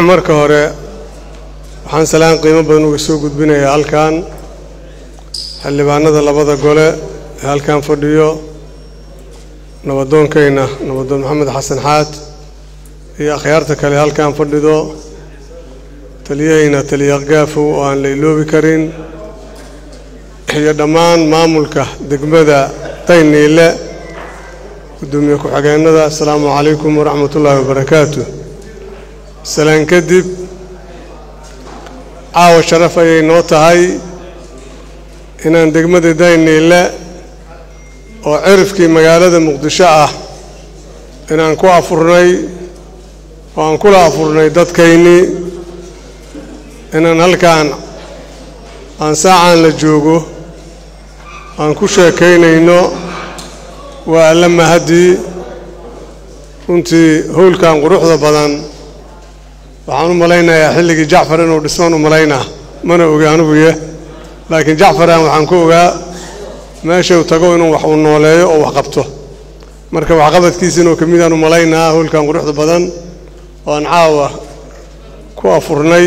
marka hore waxaan salaan qiimo badan uga soo gudbinayaa halkan xildhibaanada labada gole ee halkan fadhiyo nabadoonkayna nabadoon maxamed xasan xaad iyo akhyaarta kale halkan fadhido taliyahayna taliya gaafow oo aan la iloobi karin iyo dhammaan maamulka degmada dayniile gudoomiye ku-xigeenada asalaamu calaykum waraxmat ullaahi wabarakaatu salaan kadib caawa sharaf ayay noo tahay inaan degmada dayniile oo cirifkii magaalada muqdisho ah inaan ku afurnay oo aan kula afurnay dadkaynii inaan halkaan aan saacaan la joogo aan ku sheekaynayno waa alla mahadii runtii howlkan quruxda badan waxaan u malaynayaa xilligii jacfar inuu dhismaan u malaynaa mana oga aniguye laakiin jacfaran waxaan ku ogaa meeshuu tago inuu wax uu nooleeyo oo wax qabto marka waxqabadkiisa inuu ka midaan u malaynaa howlkan quruxda badan oo aan caawa ku afurnay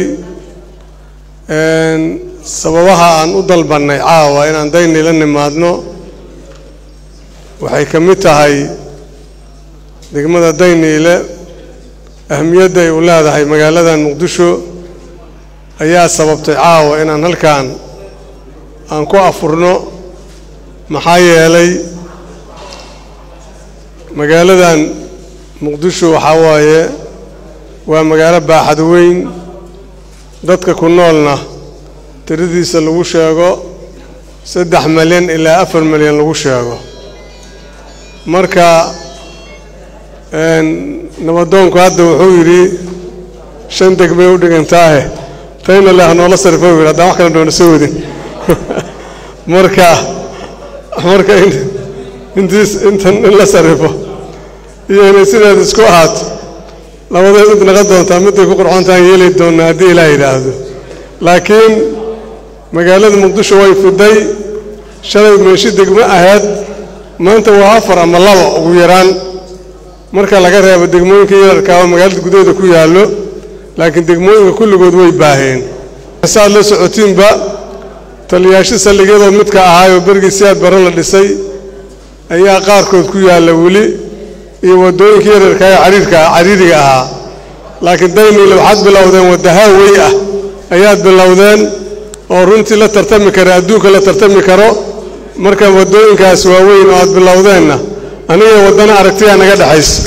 sababaha aan u dalbannay caawa inaan dayni la nimaadno waxay ka mid tahay degmada dayniile ahmiyadda ay u leedahay magaaladan muqdisho ayaa sababtay caawa inaan halkan aan ku afurno maxaa yeelay magaaladan muqdisho waxaa waaye waa magaalo baaxad weyn dadka ku noolna tiradiisa lagu sheego saddex milyan ilaa afar milyan lagu sheego marka nabadoonku hadda wuxuu yidhi shan degmay u dhigantaahe tayna leh noola sarifo yidhi haddaan wax kale doona soo wadin marka marka intiis intan in la sarifo iyo inay sideed isku ahaato labadeed mid naqon doontaa midday ku qurxoontaan yeeli doonnaa haddii ilaa yidhaahdo laakiin magaalada muqdisho way fiday shalay meeshi degmo ahayd maanta waa afar ama laba ugu yaraan marka laga reebo degmooyinka yararkaa oo magaalada gudaheeda ku yaallo laakiin degmooyinka kulligood way baaheen saad la socotiinba taliyaasho saldhigyadoo midka ahaayoo bergii siaad bare la dhisay ayaa qaarkood ku yaalla weli iyo waddooyinka yararkaa ee cariirka cariiriga ahaa laakiin dayniile waxaad bilowdeen wadda haawey ah ayaad bilowdeen oo runtii la tartami kara adduunka la tartami karo marka waddooyinkaas waaweyn oo aad bilowdeenna aniga waddana aragtiyaa naga dhexaysa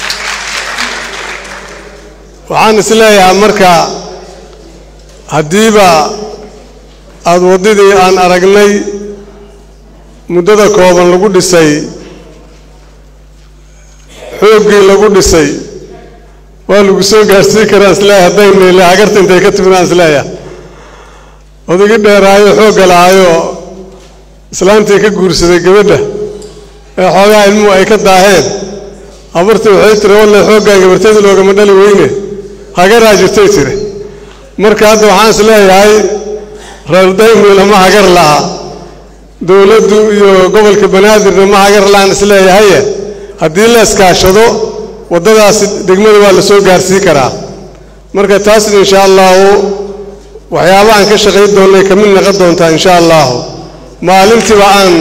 waxaan is leeyahaa marka haddiiba aada waddadii aan aragnay muddada kooban lagu dhisay xooggii lagu dhisay waa lagu soo gaarhsii karaan isleeyahay haddaynayle hagarta intay ka timidaan isleeyahay odagi dheeraayo xoogga lahaayoo islaantii ka guursaday gabadha ee xoogaa ilmuhu ay ka daaheen habartii waxay tiri walle xooggaan gabarteeda loogama dhali weyne hagaraa jirtay tiri marka hadda waxaan is leeyahay reer daymil ma hagar laha dowladdu iyo gobolka banaadirna ma hagar lahaan is leeyahaye haddii la iskaashado waddadaasi degmada waa la soo gaarsii karaa marka taasna insha allahu waxyaabahaan ka shaqayn doonnay ka mid naqon doontaa insha allahu maalintiiba aan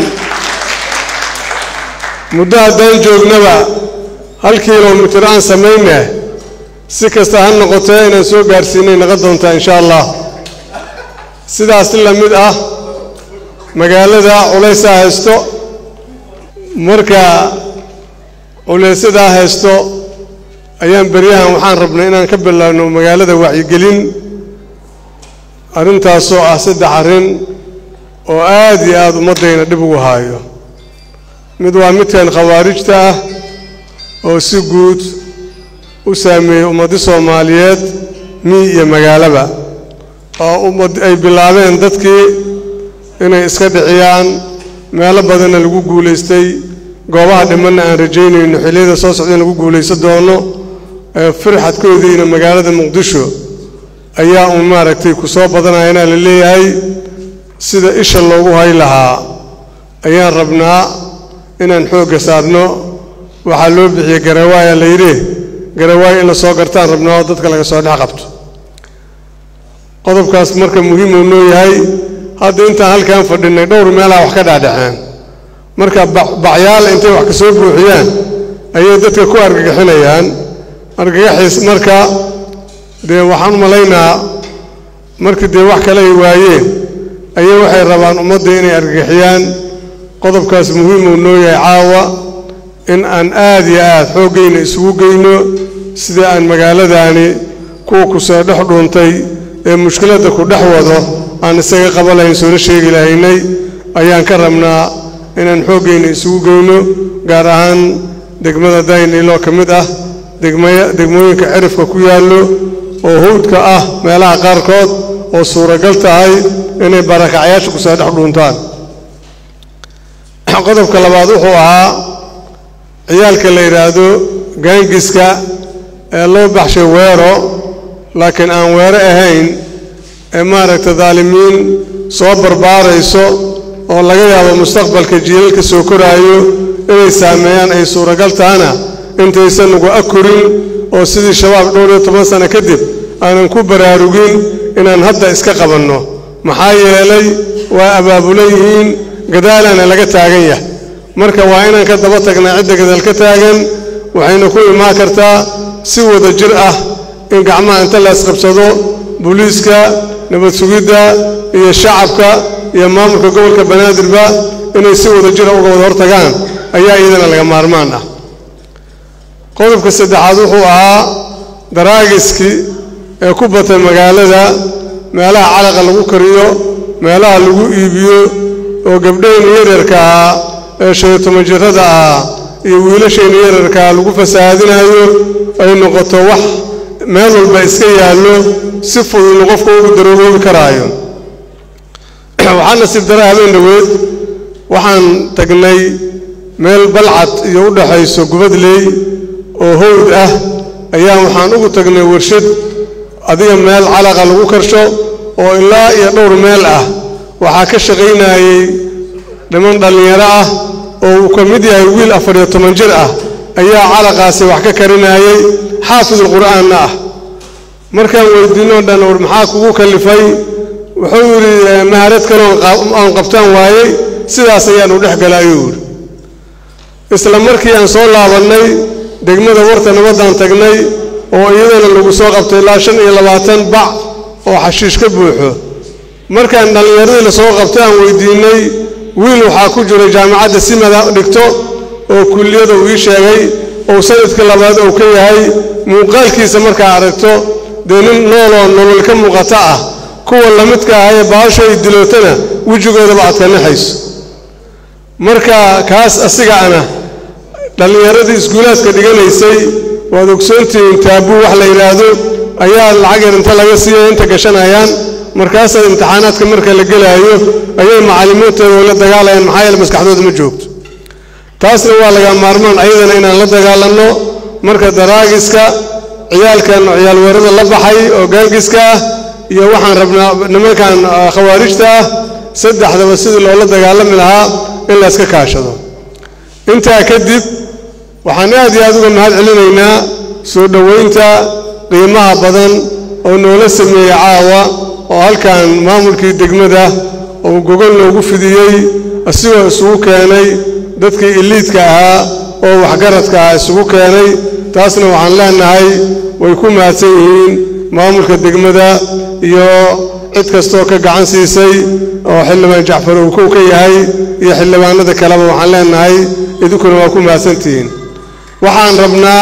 muddo haddaan joognaba hal kilomitir aan samayne si kasta ha noqotee inaan soo gaarsiinay naqon doontaa insha allah sidaas la mid ah magaalada culaysaa haysto marka culaysadaa haysto ayaan beryahan waxaan rabnay inaan ka bilaabno magaalada wacyigelin arrintaasoo ah saddex arrin oo aad iyo aada ummaddayna dhib ugu haayo mid waa midkan khawaarijta ah oo si guud u saameeyey ummaddi soomaaliyeed miy iyo magaalaba oo ummad ay bilaabeen dadkii inay iska dhiciyaan meelo badanna lagu guulaystay goobaha dhimanna aan rajaynayno xilliyada soo socda in lagu guulaysan doono ee firxadkoodiina magaalada muqdisho ayaa uun maaragtay ku soo badanayana la leeyahay sida isha loogu hay lahaa ayaan rabnaa inaan xoogga saarno waxaa loo bixiyey garawaaya la yidhi garawaaya in la soo gartaan rabnaa oo dadka laga soo dhex qabto qodobkaas marka muhiimuu noo yahay hadda intaan halkaan fadhinay dhowr meelaha wax ka dhaadhaceen marka bacyaal intay wax ka soo buuxiyaan ayay dadka ku argagixinayaan argagaxiis marka dee waxaan u malaynaa markii dee wax kale ay waayeen ayay waxay rabaan ummadda inay argagixiyaan qodobkaas muhiimuu noo yahay caawa in aan aad iyo aad xooggayna isugu geyno sidii aan magaaladaani kuwa ku soo dhex dhuuntay ee mushkiladda ku dhex wado aan isaga qaba lahayn soona sheegi lahaynay ayaan ka rabnaa inaan xooggayna isugu geyno gaar ahaan degmada dayniloo ka mid ah degmooyinka cirifka ku yaallo oo hawdka ah meelaha qaarkood oo suuragal tahay inay barakacyaasha ku soo dhex dhuuntaan qodobka labaad wuxuu ahaa ciyaalka la yidhaahdo gaangiska ee loo baxshay weero laakiin aan weero ahayn ee maaragta daalimiin soo barbaarayso oo laga yaabo mustaqbalka jiilalka soo koraayo inay saameeyaan ay suuragal tahana intaysan nagu akorin oo sidii shabaab dhowr iyo toban sano kadib aanan ku baraarugin inaan hadda iska qabanno maxaa yeelay waa abaabulan yihiin gadaalana laga taagan yahay marka waa inaan ka daba tagnaa cidda gadaal ka taagan waxayna ku imaan kartaa si wada jir ah in gacmaha inta la isqabsado booliiska nabad sugidda iyo shacabka iyo maamulka gobolka banaadirba inay si wada jira uga wada hortagaan ayaa iyadana laga maarmaan ah qodobka saddexaad wuxuu ahaa daraagiskii ee ku batay magaalada meelaha calaqa lagu kariyo meelaha lagu iibiyo oo gabdhayna yaryarka ah ee shan iyo toban jirrada ah iyo wiilashayna yararkaa lagu fasahaadinayo ay noqoto wax meel walba iska yaallo si fududna qofka ugu darooboobi karaayo waxaa nasiib dara habeen dhoweed waxaan tagnay meel balcad iyo u dhaxayso gubadley oo howd ah ayaa waxaan ugu tagnay warshad adiga meel calaqa lagu karsho oo ilaa iyo dhowr meel ah waxaa ka shaqaynayey niman dhallinyaro ah oo uu ka mid yahay wiil afar iyo toban jir ah ayaa calaqaasi wax ka karinayey xaafidul qur'aanna ah markaan weydiinoo dhan war maxaa kugu kallifay wuxuu yidhi maharad kaloo aan qabtaan waayey sidaas ayaanu dhex gala ayuu yidhi isla markii aan soo laabannay degmada warta nabaddaan tagnay oo iyadana lagu soo qabtay ilaa shan iyo labaatan bac oo xashiish ka buuxo markaan dhallinyaradii la soo qabtay aan weydiinnay wiil waxaa ku jira jaamacadda simada dhigto oo kulliyada uu ii sheegay oo sanadka labaad uu ka yahay muuqaalkiisa markaa aragto dee nin nooloo nolol ka muuqata ah kuwa lamidka ah ee baasho ay dilootana wejigoodaba aad ka naxayso marka kaas asiga ana dhallinyaradii iskuulaadka dhiganaysay waad ogsoontihiin taabuu wax la yidhaahdo ayaa lacag yar inta laga siiya inta gashanayaan markaasaa imtixaanaadka marka la gelaayo ayay macallimiintooda la dagaalayaan maxaa yeele maskaxdooda ma joogto taasna waa laga maarmaan ayadana inaan la dagaalanno marka daraagiska ciyaalkan ciyaal weerada la baxay oo gaangiska ah iyo waxaan rabnaa nimankan khawaarijta ah saddexdaba sidii loola dagaalami lahaa in la yska kaashado intaa kadib waxaan aad iyo aad uga mahad celinaynaa soo dhowaynta qiimaha badan oo noola sameeyey caawa oo halkan maamulkii degmada uu gogol noogu fidiyey asigoo isugu keenay dadkii iliidka ahaa oo waxgaradka ah isugu keenay taasna waxaan leenahay way ku mahadsan yihiin maamulka degmada iyo cid kastoo ka gacan siisay oo xildhibaan jacfar uu kow ka yahay iyo xildhibaanada kaleba waxaan leenahay idinkuna waa ku mahadsantihiin waxaan rabnaa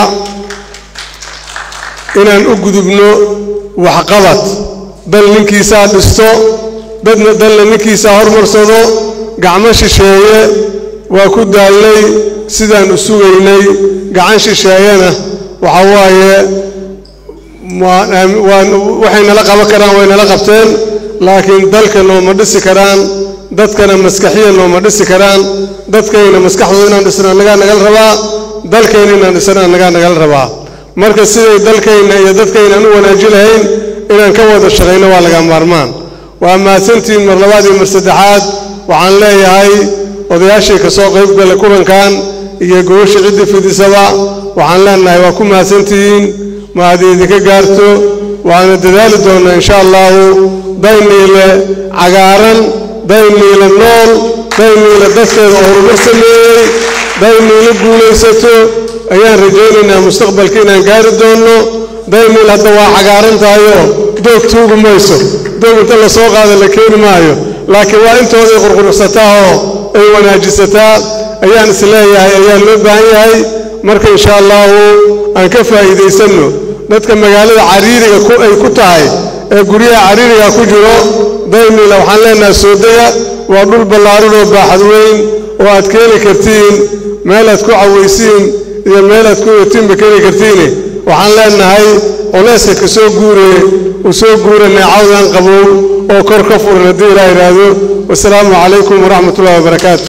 inaan u gudubno waxqabad dal ninkiisaa dhisto dadna dalna ninkiisaa hormarsado gacmo shisheeye waa ku daalnay sidaan u sugaynay gacan shisheeyena waxa waaye waxay nala qaban karaan way nala qabteen laakiin dalka nooma dhisi karaan dadkana maskaxiya nooma dhisi karaan dadkayna maskaxdooda inaan dhisna annagaa nagala rabaa dalkayna inaan dhisna annagaa nagala rabaa marka siday dalkayna iyo dadkayna aan u wanaaji lahayn inaan ka wada shaqayno waa laga maarmaan waa mahadsantihiin mar labaad iyo mar saddexaad waxaan leeyahay odayaashii ka soo qayb gala kulankan iyo gobasha cidda fidisaba waxaan leenahay waa ku mahadsantihiin mahad idinka gaarto waana dadaali doonnaa insha allahu dayniile cagaaran dayniile nool dayniile dadkeeda horumar sameeyey dayniile guulaysato ayaan rajaynaynaa mustaqbalka inaan gaari doonno dayniil hadda waa cagaaran tahayoo doog tuugi mayso doog inta la soo qaada la keeni maayo laakiin waa intooday qurqursataa oo ay wanaajisataa ayaan is leeyahay ayaa loo baahan yahay marka insha allahu aan ka faa'iidaysanno dadka magaalada cariiriga ay ku tahay ee guryaha cariiriga ku jiro dayniila waxaan leenahay soodaya waa dhul ballaaran oo baaxad weyn oo aad keeni kartiin meel aad ku cawaysiin iyo meel aad ku yotiinba keeni kartiine waxaan leenahay culayska ka soo guuree uu soo guura neecawdan qabow oo kor ka furan haddii ilaa idhaahdo wasalaamu calaykum waraxmat ullahi wabarakaatu